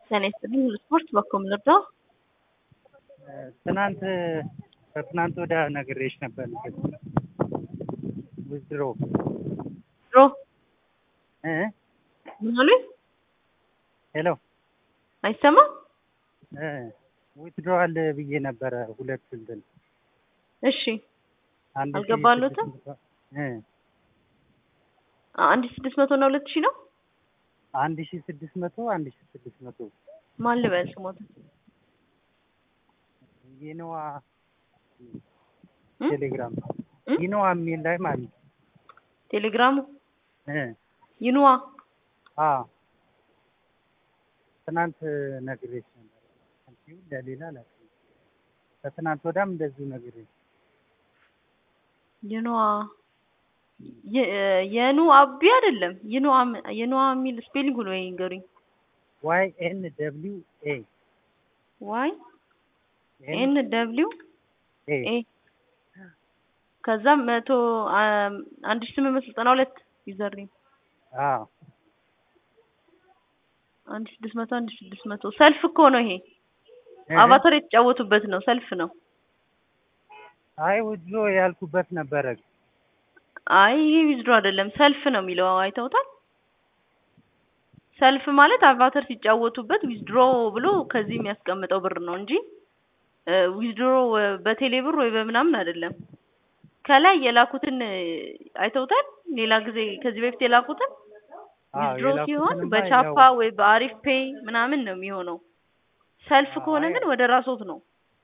ጤና ይስጥልኝ ስፖርት በኮም ልርዳው? ትናንት ከትናንት ወዲያ ነግሬሽ ነበር። ውዝድሮ ድሮ እ ምን አሉኝ? ሄሎ አይሰማም? እ ዊትድሮዋል ብዬ ነበረ ሁለት እንትን እሺ አንድ ሺህ አልገባሎትም? ስድስት መቶ እ አንድ ሺህ ስድስት መቶ እና ሁለት ሺህ ነው። አንድ ሺህ ስድስት መቶ አንድ ሺህ ስድስት መቶ ማን ልበል ስሞት? ይነዋ እ? ቴሌግራም እ? ይነዋ የሚል ላይ ማለት ነው። ቴሌግራሙ እ ይኑዋ አ ትናንት ነግሬሽ ነበር። አንቺው ለሌላ ላክ ከትናንት ወዲያም እንደዚሁ ነግሬሽ ይኑዋ የ- የኑ አቢ አይደለም ይኑዋ ም- ይኑዋ የሚል ስፔሊንግ ነው ይንገሩኝ። ዋይ ኤን ደብሊው ኤ ዋይ ኤን ደብሊው ኤ ኤ ከዛ መቶ አም፣ አንድ ሺህ ስምንት መቶ ዘጠና ሁለት ዩዘር ኔም አ አንድ ሺህ ስድስት መቶ አንድ ሺህ ስድስት መቶ ሰልፍ እኮ ነው ይሄ እህ። አቫታር የተጫወቱበት ነው ሰልፍ ነው። አይ ውድሮ ያልኩበት ነበረ። አይ ይሄ ዊዝድሮ አይደለም ሰልፍ ነው የሚለው አይተውታል። ሰልፍ ማለት አቫተር ሲጫወቱበት ዊዝድሮ ብሎ ከዚህ የሚያስቀምጠው ብር ነው እንጂ ዊዝድሮ በቴሌ ብር ወይ በምናምን አይደለም። ከላይ የላኩትን እ፣ አይተውታል። ሌላ ጊዜ ከዚህ በፊት የላኩትን አዎ ዊዝድሮ ሲሆን የላኩትንማ በቻፓ ያው- ወይ በአሪፍ ፔይ ምናምን ነው የሚሆነው። ሰልፍ ከሆነ አይ- ግን ወደ ራሶት ነው።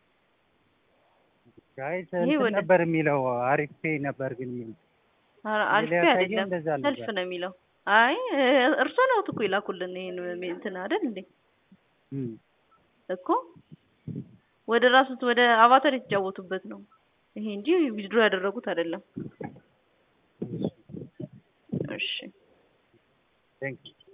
አይ ይሄ እንትን ወደ- ነበር የሚለው አሪፍ ፔይ ነበር ግን የሚለው አ- አሪፍ ፔይ ያሳየው አይደለም እንደዛ ሰልፍ ነበር። ነው የሚለው። አይ እርሶ ነው እኮ የላኩልን ይሄን እንትን አይደል እንዴ? እም። እኮ ወደ ራሱት ወደ አቫታር የተጫወቱበት ነው ይሄ እንጂ ዊዝድሮ ያደረጉት አይደለም። እሺ ቴንክ ዩ